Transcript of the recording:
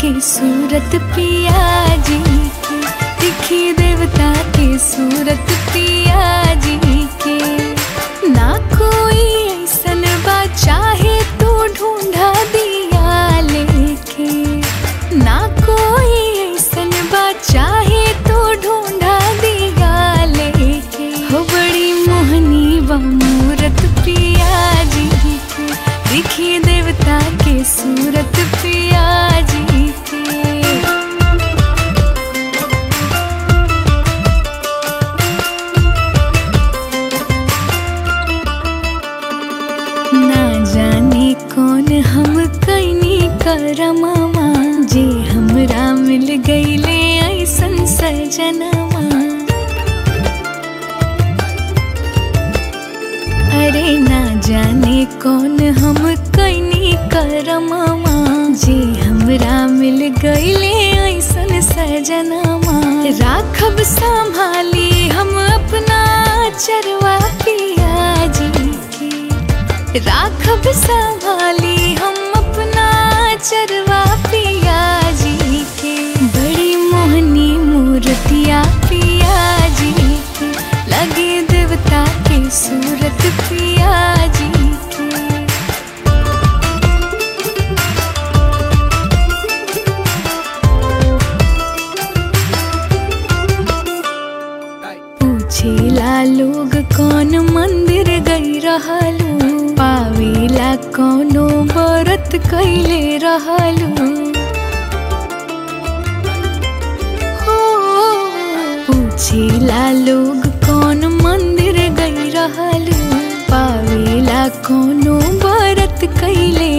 के सूरत पिया जी के दिखी देवता के सूरत पिया जी के ना कोई ऐसन बा चाहे तू ढूंढा दिया लेके ना कोई ऐसन बा चाहे तू ढूंढा दिया लेके हो बड़ी मोहनी बा मूरत पिया जी के दिखी देवता के सूरत पिया जी के ना जाने कौन हम कैनी करमवा जे हमरा मिल गईले ऐसन सजनवा अरे ना जाने कौन हम कैनी करमवा जे हमरा मिल गईले ऐसन सजनवा राखब संभाली हम अपना चरवा पिया जी के राखब संभाली हम अपना चरवा पिया जी के बड़ी मोहनी मूर्तिया पिया जी के लगे देवता के सूरत पिया जी के पूछेला लोग कौन मंदिर गई रहलू पावेला कौनो व्रत कैले रहलू हो पूछेला लोग कौन मंदिर गई रहलू पावेला कौनो व्रत कैले